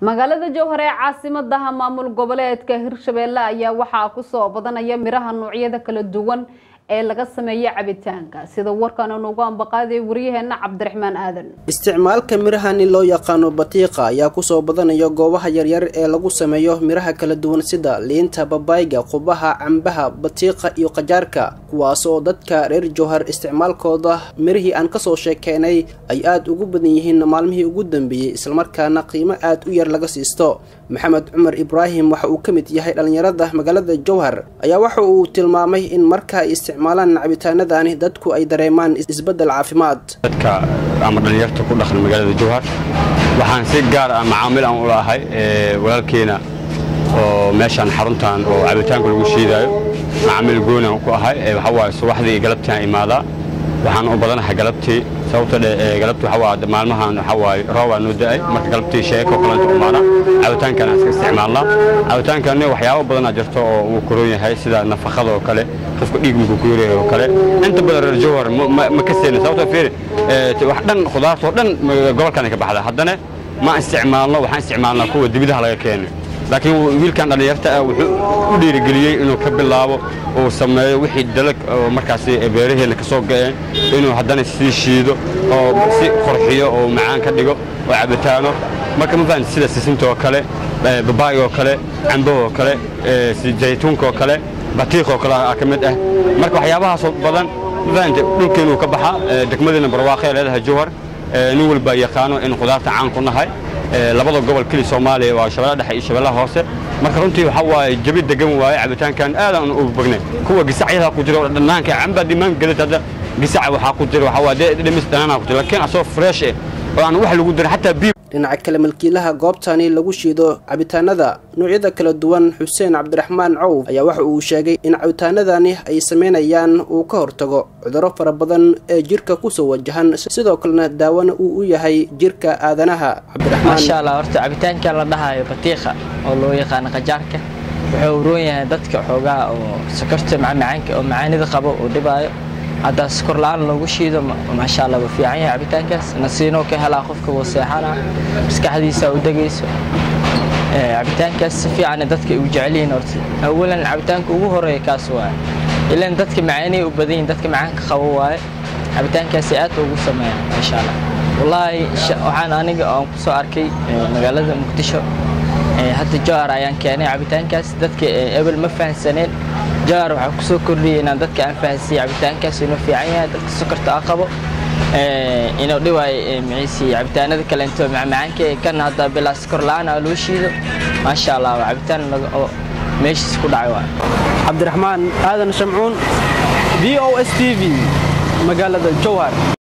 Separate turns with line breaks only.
magaalada jowhar ee caasimadaha maamul goboleedka hirshabeelle ayaa waxaa kusoo badanaya miraha noocyada kala duwan ee laga sameeya cabitaanka sida warkan nugu ambaqaaday wariyaheena cabdiraxmaan aadan
isticmaalka mirahani loo yaqaano batiiqa ayaa kusoo badanaya goobaha yaryar ee lagu sameeyo miraha kala duwan sida liinta babaayga qubaha cambaha batiiqa iyo qajaarka kuwaasoo dadka reer jowhar isticmaalkooda mirihii aan kasoo sheekeynay ay aada ugu badan yihiin maalmihii ugu dambeeyey islamarkaana qiimo aada u yar laga siisto maxamed cumar ibraahim waxa uu ka mid yahay dhallinyarada magaalada jowhar ayaa waxa uu tilmaamay in marka ay isticmaalaan cabitaanadani dadku ay dareemaan isbeddel caafimaad
dadka ama dhallinyarta ku dhaqan magaalada jowhar waxaan si gaar ah macaamil aan u lahay walaalkeena oo meeshaan xaruntan oo cabitaanka lagu shiidaayo macaamil goonian ku ahay waxaa waaye subaxdii galabtiiaan imaadaa waxaan u badanahay galabtii sababta galabtii waxaa waa maalmahan waxaa waaye roobaa noo da'ay marka galabtii sheeko kalanta umaana cabitaankan aan iska isticmaalnaa cabitaankani waxyaabo badanaa jirto oo uu koron yahay sida nafaqada oo kale qofka dhiig muku ku yaryahay oo kale inta badan reer jowhar ma ka seena sababta fiiri wax dhan khudaarta oo dhan gobolkan ka baxda haddana ma isticmaalno waxaan isticmaalnaa kuwa dibidaha laga keenay laakiin wiilkan dhallinyarta ah wuxuu u dhiirigeliyey inuu ka bilaabo uu sameeyo wixii dalag oo markaasi beeraheenna ka soo ga'een inuu haddana sii shiido oo si qorxiyo oo macaan ka dhigo oo cabitaano marka ma fahanti sida sisinta oo kale babaayga oo kale cambo oo kale zaytuunka oo kale batiiq oo kale ka mid ah marka waxyaabahaasoo badan ma fahanti dhulkeenuu ka baxa degmadiina barwaaqee leedahay jowhar nin walba yaqaano in khudaarta caan ku nahay labada gobol keli soomaaliya waa shabeella dhexe iyo shabeellaha hoose marka runtii waxaa waaye jabi degan waaye cabitaankan aadaan u bagnay kuwa gisacyada ku jira dhanaanka camba dhimaan gelid hadda gisaca waxaa ku jira waxaa waa dhimis dhanaanaa ku jira laakiin asoo fresh eh oo aan wax lagu dirin xataa biyo
dhinaca kale milkiilaha goobtani lagu shiido cabitaanada noocyada kala duwan xuseen cabdiraxmaan cawf ayaa waxa uu sheegay in cabitaanadani ay sameynayaan uu ka hortago cudurro fara badan ee jirka kusoo wajahan sidoo kalena daawona uu u yahay jirka aadanaha
maasha allah horta cabitaankan la dhahayo batiiqa oo loo yaqaano qajaarka wuxuu uroon yahay dadka xoogaha oo sokorta macmacaanka oo macaanida qabo uu dhibaayo haddaa sokor la-aan loogu shiido maasha allah wuu fiican yahay cabitaankaas nasiinoo ka helaa qofka wuu seexana maskaxdiisa u degayso cabitaankaas si fiican dadka u jecel yihiin horta awalan cabitaanka ugu horeeya kaas waaye ilan dadka macaanay u badan yihin dadka macaanka qabo waaye cabitaankaasi aad ugu sameeya maasha allah wallaahi waxaan aniga aan ku soo arkay magaalada muqdisho hadda jowhar ayaan keenay cabitaankaas dadka ebel ma fahansaneen jowhar waxaa ku soo kordhiyay inaan dadka aan fahansiiye cabitaankaas inuu fiican yahay dadka sokorta a qabo inuu dhiwaayo miciisi cabitaanada kaleento macmacaanka kan hadda bilaa sokor la-aan aa loo shiido maasha allah waa cabitaan meeshiis ku dhacay waa
cabdiraxmaan aadan shamcuun v o s t v magaalada jowhar